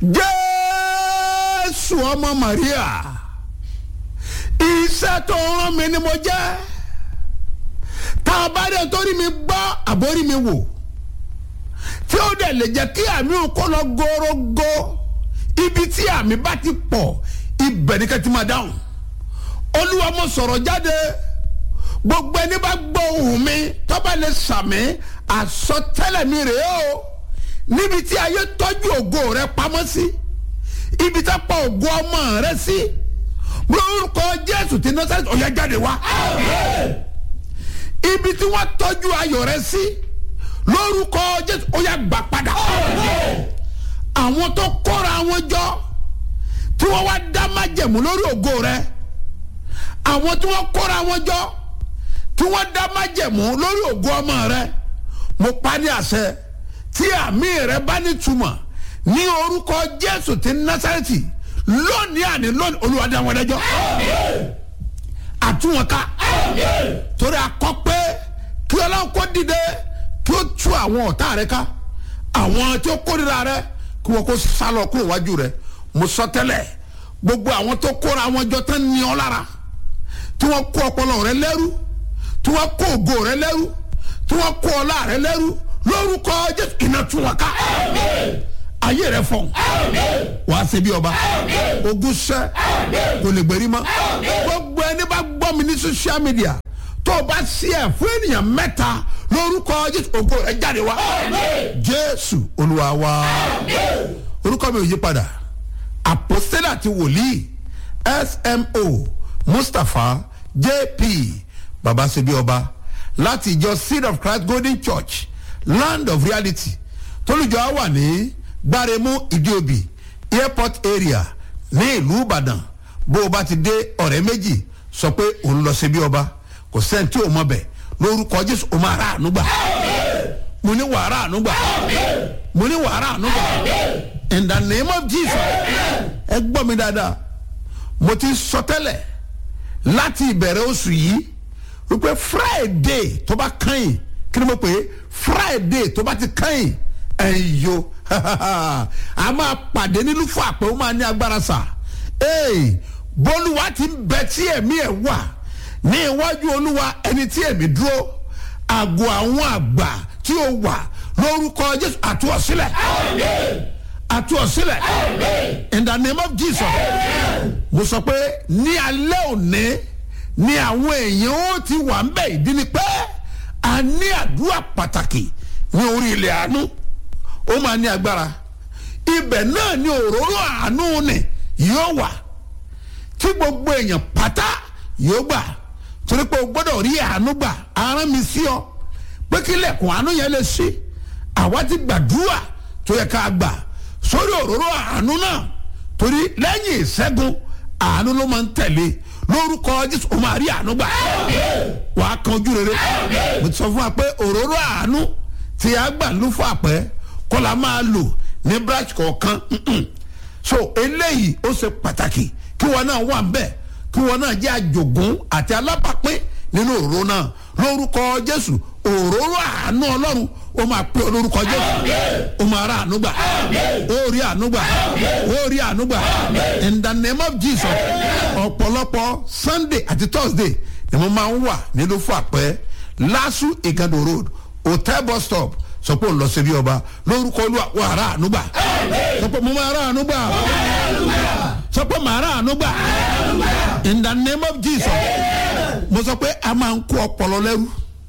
jésù ọmọ maria iṣẹ́ tó rán mi ni mo jẹ́ tá a bá dé torí mi gbọ́ àbórí mi wò tí ó dẹ̀ lè jẹ́ kí àmì òkú lọ górógó ibi tí àmì bá ti pọ̀ ibẹ̀ ni kẹ́tì máa dáhùn olúwa mo sọ̀rọ̀ jáde gbogbo ẹni bá gbọ́ ohùn mi tọ́ba lè sàmì àsọtẹ́lẹ̀ mi rèé o níbi tí ayé tọ́jú ògo rẹ pamọ́ sí ibi tá pa ògo ọmọ rẹ sí lórúkọ jésù tí nọ́sẹ̀tì ọ̀yá jáde wá ibi tí wọ́n tọ́jú ayọ̀ rẹ sí lórúkọ jésù ọ̀yá gbà padà àwọn tó kóra wọn jọ tí wọ́n wá dá májẹ̀mú lórí ògo rẹ àwọn tí wọ́n kóra wọn jọ tí wọ́n dá májẹ̀mú lórí ògo ọmọ rẹ mo pa ní àṣẹ tí àmì rẹ bá ní túmọ̀ ní orúkọ jésù ti násàrẹ́tì lónìí àní lónìí olùwàdí àwọn ẹlẹ́jọ́ àtúwọ̀nká torí akọ pé kí ọlọ́run kó dìde kí ó tú àwọn ọ̀tá rẹ ká àwọn tí ó kórìíra rẹ kí wọ́n kó sálọ kúrò wájú rẹ mo sọ tẹ́lẹ̀ gbogbo àwọn tó kóra wọn jọ tán ní ọ lára tí wọ́n kó ọpọlọ rẹ lẹ́rú tí wọ́n kó ògo rẹ lẹ́rú tí wọ́n kó ọlá rẹ lẹ́rú lórúkọ jésù iná tún wọn ká ayé rẹ fọ wàá ṣe bí ọba ogun ṣẹ kò lè gbèrí mọ́ gbogbo ẹni bá gbọ́ mi ní social media tó o bá sí ẹ̀ fún ènìyàn mẹ́ta lórúkọ jésù ògo rẹ jáde wá jésù olúwa wá orúkọ mi ò yí padà àpòsílẹ̀ àti wòlíì smo mustapha jp baba ṣebí ọba láti ìjọ seed of christ golden church land of reality tólùjọ wà ní gbáremú ìdíòbí airport area ní ìlú ìbàdàn bó o bá ti dé ọ̀rẹ́ méjì sọ pé òun lọ ṣebí ọba kò sẹ́ni tí ò mọ bẹ̀ lórúkọ jésù o máa rà àánú gbà mo ní wàá rà àánú gbà mo ní wàá rà àánú gbà in the name of jesus ẹ gbọ́ mi dáadáa mo ti sọ tẹ́lẹ̀ láti ìbẹ̀rẹ̀ oṣù yìí wípé friday tó bá kàn yín kí ni mo pè é friday tó bá ti kàn yín ẹ̀yìn yo a máa pàdé nínú fún àpè ó máa ní agbára sà bólúwa ti ń bẹ tí ẹ̀mí ẹ̀ wà ní iwájú olúwa ẹni tí ẹ̀mí dúró àgọ́ àwọn àgbà tí ó wà lórúkọ jésù àtúwọ̀sílẹ̀ àtúwọ̀sílẹ̀ in the name of jesus mo sọ pé ní alẹ́ òní ni àwọn èèyàn ó ti wà ń bẹ̀ ìdí ni pé a ní àdúrà pàtàkì ní orí ilẹ̀ àánú ó máa ní agbára ibẹ̀ náà ni òróró àánú ni yóò wà tí gbogbo èèyàn pátá yóò gbà torí pé o gbọ́dọ̀ rí àánú gbà arán mi sí ọ pé kí lẹ́kùn àánú yẹn lè ṣí àwa ti gbàdúrà tó yẹ ká gbà sórí òróró àánú náà torí lẹ́yìn ìṣẹ́gun àánú ló máa ń tẹ̀lé lórúkọ jésù o máa rí àánú gbà wà á kan ojú rere mo ti sọ fún wa pé òróró àánú tí a gbà ló fún àpẹ kọlá máa lò ní branch kọ̀ọ̀kan so eléyìí ó ṣe pàtàkì kí wọn náà wà ń bẹ̀ kí wọn náà jẹ́ àjògún àti alábàápín nínú òróró náà lórúkọ jésù òróró àánú ọlọ́run ó máa pé olórúkọ jésù ó máa ra àánú gbà ó rí àánú gbà ó rí àánú gbà in the name of jesus ọ̀pọ̀lọpọ̀ sunday àti thursday ni mo máa ń wà nílùú fún àpẹ́ lásù ìgàdò road hotel bus stop sọ pé òun lọ sí bí ọba lórúkọ olúwa wà ra àánú gbà sọ pé mo máa ra àánú gbà sọ pé màá ra àánú gbà in the name of jesus mo sọ pé a máa ń kó ọpọlọ lẹ́rú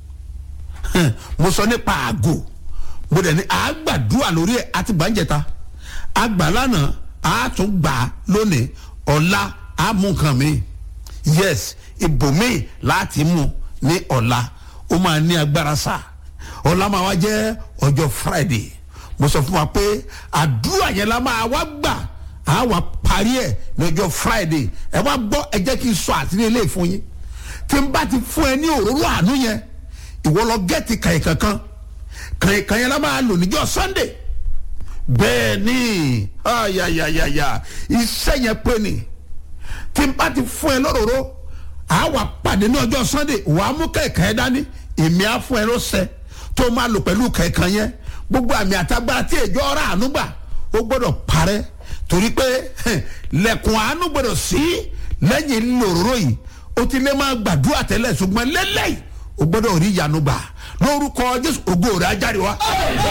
mo sọ nípa àgò mo dẹ̀ ní àgbàdúrà lórí ẹ̀ àti gbàǹjẹ̀ta àgbà lánàá àtún gbà lónìí ọ̀la àmú nǹkan mi yes ibòmí láti mú ní ọ̀la ó máa ní agbára sá ọ̀la máa wá jẹ́ ọjọ́ friday mo sọ fún wa pé àdúrà yẹn la máa wá gbà á wà parí ẹ̀ ní ọjọ́ friday ẹ wá gbọ́ ẹ jẹ́ kí n sọ àtìlẹ́ ilé fún yín tí n bá ti fún ẹ ní òróró àánú yẹn ìwọ lọ gẹ́ẹ̀tì kàyìn kankan kàyìn kàyìn la máa lò níjọ́ sunday bẹ́ẹ̀ ni ayayayaya iṣẹ́ yẹn pé ni tí n bá ti fún ẹ lóróró à wà pàdé ní ọjọ́ sunday wàá mú kẹ̀kẹ́ ẹ dání èmi á fún ẹ lọ́sẹ̀ tó máa lò pẹ̀lú kẹ̀kẹ́ yẹn gbogbo àmì àtagbára tí èjọ́ ọ̀rá àánú gbà ó gbọ́dọ̀ parẹ́ torí pé lẹ́kùn àánú gbọ́dọ̀ sí lẹ́yìn lòróró yìí o ti lè máa gbàdúrà tẹ́lẹ̀ ṣùgbọ́n lélẹ́yìí o gbọ́dọ̀ rí ìyanu gbà lórúkọ jésù ògo rẹ̀ á jáde wá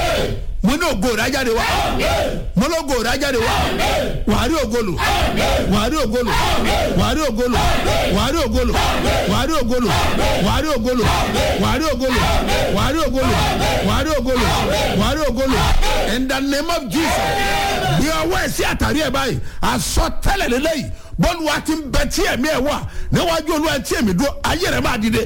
mo ní ògo rẹ̀ á jáde wá mo ní ògo rẹ̀ á jáde wá wàá rí ògolo wàá rí ògolo wàá rí ògolo wàá rí ògolo wàá rí ògolo wàá rí ògolo wàá rí ògolo wàá rí ògolo wàá rí ògolo wàá rí ògolo in the name of jesus bí ọwọ́ ẹ̀ sí àtàrí ẹ̀ báyìí àsọtẹ́lẹ̀ lélẹ́yìí bọ́ọ̀lù wa ti ń bẹ tí ẹ̀mí ẹ̀ wà níwájú olúwa tí ẹ̀mí dúró ayé rẹ̀ máa dìde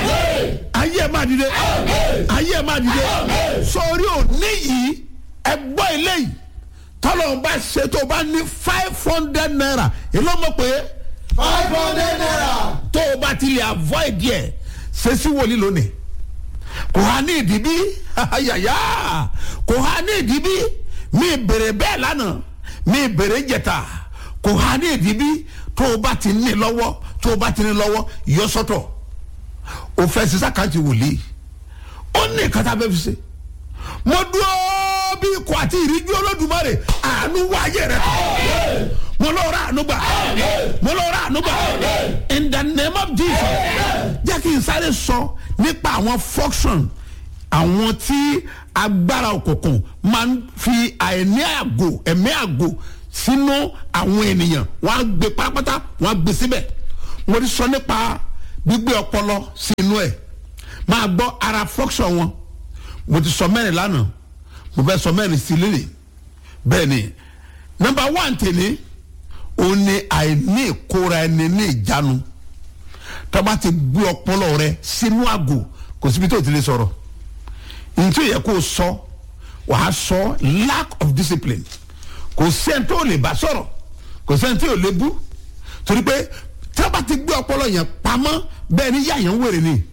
ayé ẹ̀ máa dìde ayé ẹ̀ máa dìde sórí òní yìí ẹgbọ́ eléyìí tọ́lọ̀ ń bá ṣe tó bá ní five hundred naira èló mọ̀ pé five hundred naira. tó o bá ti lè avoid yẹ ṣe sí wòlíì lónìí kò há ní ìdíbí ayaya kò há ní ìdíbí mi bèrè bẹ́ẹ̀ lánàá mi bèrè jẹta kò há ní ìdíbí tó o bá ti ní lọ́wọ́ tó o bá ti ní lọ́wọ́ yọ sọ́tọ̀ o fẹ́ sísá káàtì wòlíì ó ní ìkàtà bẹ́ẹ̀ fi ṣe mo dúró bí ikọ̀ àti ìríjú olódùmarè àánú wáyé rẹ kọ́ mo lọ ra àánú gbà mo lọ ra àánú gbà in the name of jesus jẹ́ kí n sáré sọ nípa àwọn function àwọn tí agbára òkùnkùn máa ń fi àìní àgò ẹ̀mí àgò sínú àwọn ènìyàn wọ́n á gbé pátápátá wọ́n á gbé síbẹ̀ mo ti sọ nípa gbígbé ọpọlọ sínú ẹ̀ máa gbọ́ ara function wọn mo ti sọ mẹ́rin lánàá mo fẹ́ sọ mẹ́rin sí lélẹ̀ bẹ́ẹ̀ ni nọmba one tèmi ó ní àìní ìkóra ẹni ní ìjánu tọ́ba ti gbé ọpọlọ rẹ sínú àgò kò síbi tó ti lè sọ̀rọ̀ nítorí yẹ kó o sọ wàá sọ lack of discipline kò sẹ́ni tó lè bá sọ̀rọ̀ kò sẹ́ni tó lè bú torí pé tọ́ba ti gbé ọpọlọ yẹn pamọ́ bẹ́ẹ̀ ni yá yẹn ń wèrè ni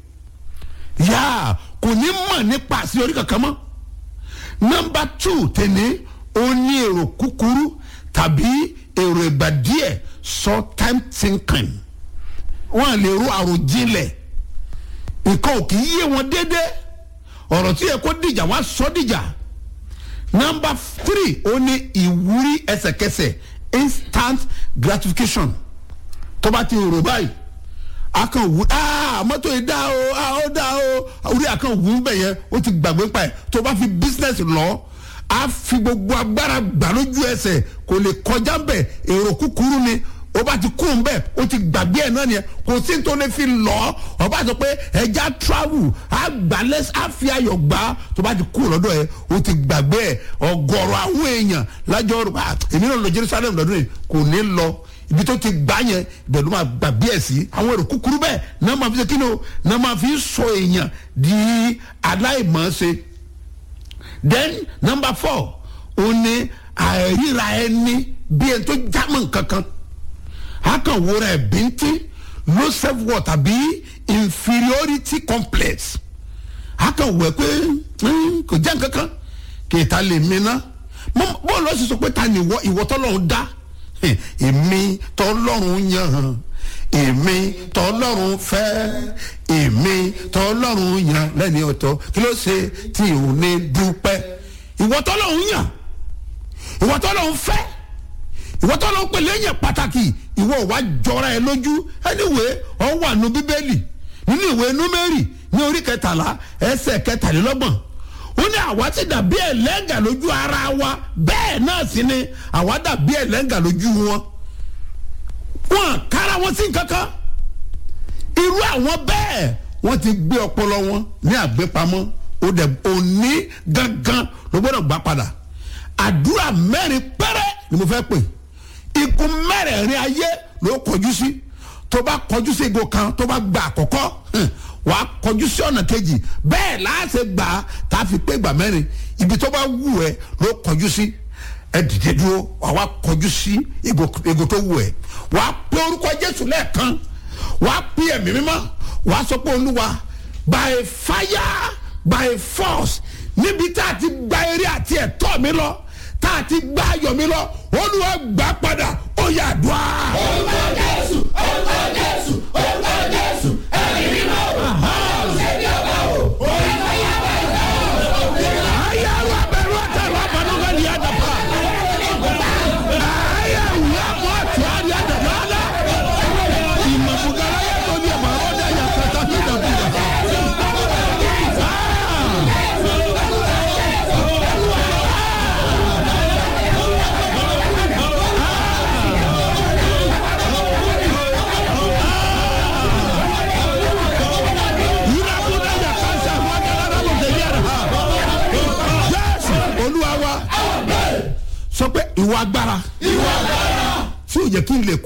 yá kò ní mọ̀ nípa àṣeyọrí kankan mọ́ nọmba two tẹ̀lé ó ní èrò kúkúrú tàbí èrò ìgbà díẹ̀ short time thinking wọ́n lè ro àròjinlẹ̀ nǹkan ò kì í yé wọn déédéé ọ̀rọ̀ tí yẹ kó dìjà wá sọ dìjà nọmba three ó ní ìwúrí ẹsẹ̀kẹsẹ̀ instant gratification tó bá ti rò báyìí akan wu aa mọ́tò yìí dá o aa ó dá o orí akan wu bẹ̀ yẹn ó ti gbàgbé pa ẹ̀ tó bá fi business lọ á fi gbogbo agbára gbà lójú ẹsẹ̀ kò lè kọjá bẹ̀ èrò kúkúrú ni ó bá ti kún bẹ́ẹ̀ ó ti gbàgbé ẹ̀ náà nìyẹn kò sí tó lè fi lọ ọ bá sọ pé ẹja travel á gbà lẹ́s á fi ayọ̀ gbà tó bá ti kú lọ́dọ̀ ẹ̀ ó ti gbàgbé ẹ̀ ọgọ́rọ̀ àwọn èèyàn lájọ́ rò èmi náà lọ Jerusalem lọ́dún yìí kò ní lọ ibi tó ti gbà yẹn ibẹ̀ ló máa gbà bí ẹ̀ sí àwọn èrò kúkúrú bẹ́ẹ̀ náà máa fi ṣe kíni o náà máa fi sọ èèyàn di aláìmọ̀ọ́ṣe then number four ó ní àìríra ẹni bí ẹni tó jámọ̀ kankan a kàn wúra ẹ̀ bíntín low self worth tàbí inferiority complex a kàn wẹ̀ pé kò jẹ́ nǹkankan kì í ta lè mi ná bọ́ọ̀lù ọ̀sìn sọ pé ta ni ìwọ ìwọ tọ́lọ́run dá èmi tọlọ́run yàn èmi tọlọ́run fẹ́ èmi tọlọ́run yàn lẹ́ni ọ̀tọ̀ kí ló ṣe tí ò ní dúpẹ́ ìwọ tọlọ́run yàn ìwọ tọlọ́run fẹ́ ìwọ tọlọ́run pè lẹ́yìn pàtàkì ìwọ wá jọra ẹ lójú anyway ọ wà nù bíbélì nínú ìwé númẹ́rì ní orí kẹtàlá ẹsẹ̀ kẹtàlélọ́gbọ̀n ó ní àwa ti dàbí ẹlẹ́ngà lójú ara wa bẹ́ẹ̀ náà sì ni àwa dàbí ẹlẹ́ngà lójú wọn wọn kára wọn sí kankan irú àwọn bẹ́ẹ̀ wọ́n ti gbé ọpọlọ wọn ní àgbépamọ́ ó dẹ̀ òní gangan ló gbọ́dọ̀ gbà padà àdúrà mẹ́rin péré ni mo fẹ́ pè ikú mẹ́rẹ̀ẹ̀rin ayé ló kọjú sí tó bá kọjú sí igun kan tó bá gba àkọ́kọ́ wà á kọjú sí ọ̀nà kejì bẹ́ẹ̀ láti gbà á tá a fi pé ìgbà mẹ́rin ibi tó bá wù ẹ́ ló kọjú sí ẹ dìde dúró wà á kọjú sí igun tó wù ẹ́ wà á pé orúkọ Jésù lẹ́ẹ̀kan wà á pé ẹ̀mí mímọ́ wà á sọ pé Olúwa by fire by force níbi tá a ti gba eré àti ẹ̀tọ́ mi lọ tá a ti gba ayọ̀ mi lọ Olúwa gbà padà ó yá àdúrà. orúkọ Jésù orúkọ Jésù orúkọ Jésù ẹ̀mí mímọ́ ṣẹ́ni ọba o orí fàyà bàjẹ́ ayé àwọn abẹ́rẹ́ ọ̀tá ìwà àbánúgá ni yá dàpọ̀. ìwà agbára ìwà agbára tí ò jẹ́ kí n lè